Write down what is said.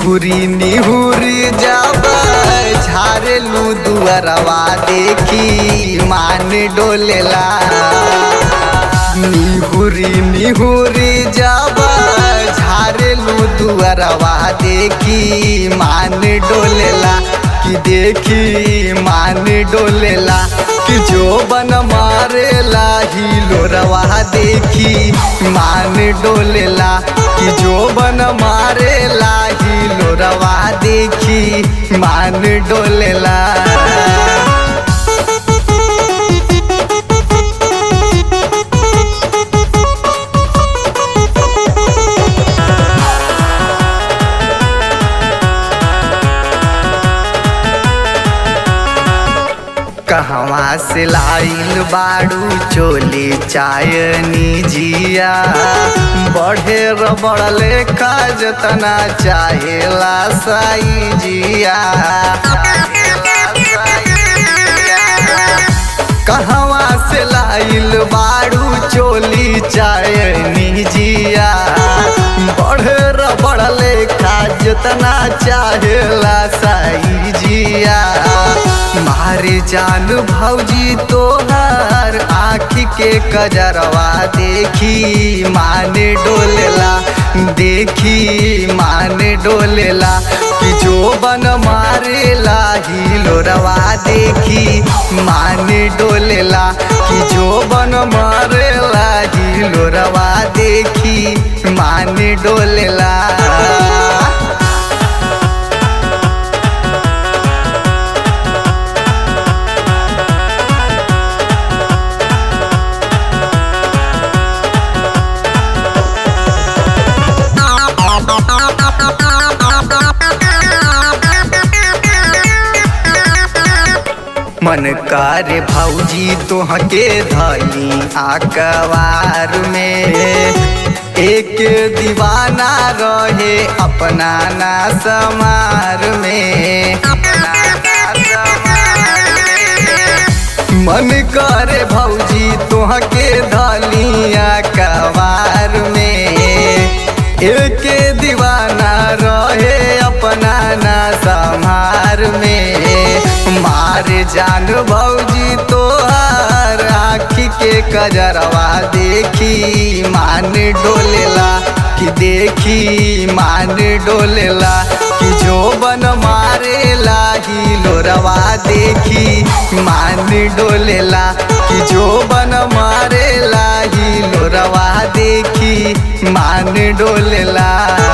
निहुरी निहुरी जब झारेलू दुअरवा देखी मान डोलेला निहुरी निहुरी जब झारेलू दुअरवा देखी मान डोलेला कि देखी मान डोलेला कि जो बन मारेला हिलोरवा देखी मान डोलेला कि जो बन मारेला हिलोरवा देखी मान डोलेला कहवा से लाइल बाड़ू चोली चायनी जिया बढ़े रबड़ लेखा जतना चाहेला साई जिया कहवा से लाइल बाड़ू चोली चायनी जिया बढ़े रबड़ लेखा जतना चाहेला साई जिया मारे जान भौजी तोहर आँखी के कजरवा देखी माने डोलेला देखी माने डोलेला कि जो बन मारेला हिलोरवा देखी माने डोलेला कि जो बन मारेला हिलोरवा देखी माने डोलेला मन करे भौजी तोहके धली आकवार में एक दीवाना रहे अपना ना समार में मन करे भौजी तोहके धलिया कवार में एक दीवाना रहे अपना ना संहार में मार जान भौजी तोहर आँखी के कजरवा देखी मान डोलेला कि देखी मान डोलेला कि जो बन मारेला हिलोरवा देखी मान डोलेला कि जो बन मारेला हिलोरवा देखी मान डोलेला